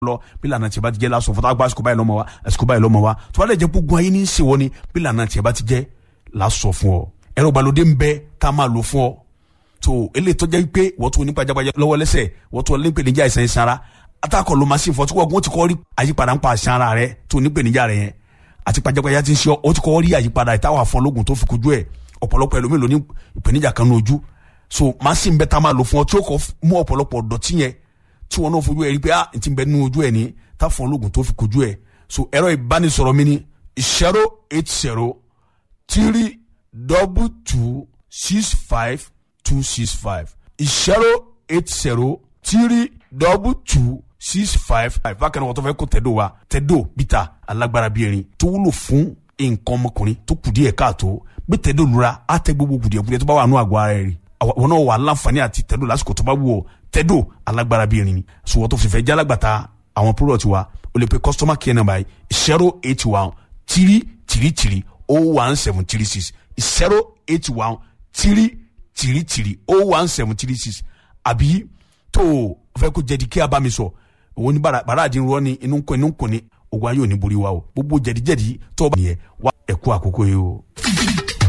lọ bí lànà tiẹ̀ bá ti jẹ́ lásán fún tàgbà àsìkò báyìí lọ́mọ wa àsìkò báyìí lọ́mọ wa tó bá lè jẹ́ gbogbo ayé ní í ṣe wọ́n ni bí lànà tiẹ̀ bá ti jẹ́ lásọ fún ọ ẹ̀rọ ìgbàlódé ń bẹ tá a máa lò fún ọ tó eléyìí tó jẹ́ pé wọ́n tún ní pajápajá lọ́wọ́ lẹ́sẹ̀ wọ́n tún ní pèníjà ìsàn ìsanra atakọ̀ ló máa sì fọ́ tí wọ́n ti kọ́ rí àyípadà ń pa àṣà ara rẹ tó ní pèníjà rẹ yẹn àti pajápajá ti ń ṣe ọ ó ti kọ́ rí àyípadà ìtawà fún ọlọ́gùn tó fi kojú ẹ̀ ọ̀pọ̀lọpọ̀ ẹlòmíì ló ní ìpèníjà kan ní ojú so machine bẹ́ẹ̀ tá a máa lò fún ọ tí ó kọ́ mú ọ̀pọ̀lọpọ̀ dọ̀tí yẹn tí wọn náà fojú ẹ rí pé ah ti bẹ nínú ojú ẹ ní tá fún ọlọ́gùn tó fi kojú ẹ so ẹ̀rọ ìbánisọ̀rọ̀ mi ni zero eight zero three double two six five two six five zero eight zero three double two six five five bákan náà wọ́n tó fẹ́ kó tẹ̀dó wa tẹ̀dó bíta alágbára bíi erin tó wúlò fún nǹkan ọmọkùnrin tó kù díẹ̀ káàtó bí tẹ̀dó lura á tẹ gbogbo kùdìẹ̀kùdìẹ̀ tó bá wà nù àgọ́ ara rẹ̀ rí wọn náà wà láǹfààní àti tẹ̀dó lásìkò tó bá wù ọ́ tẹ̀dó alágbára bíi erin ni sùwọ́n tó fìfẹ́ jálágbàtà àwọn product wa o lè pe customer care number yìí zero eight one three three three oh one seven three six zero eight one three three three oh one seven three six àbí tó o fẹ́ kó jẹ̀dí kí a bá mi sọ òun ní bàrà àdín rọ ni inú kọ inú kọ ni ogun ayé ò ní borí wa o gbogbo jẹ̀díjẹ̀dí tó o bá nìyẹn wá ẹ̀kú àkókò yìí o.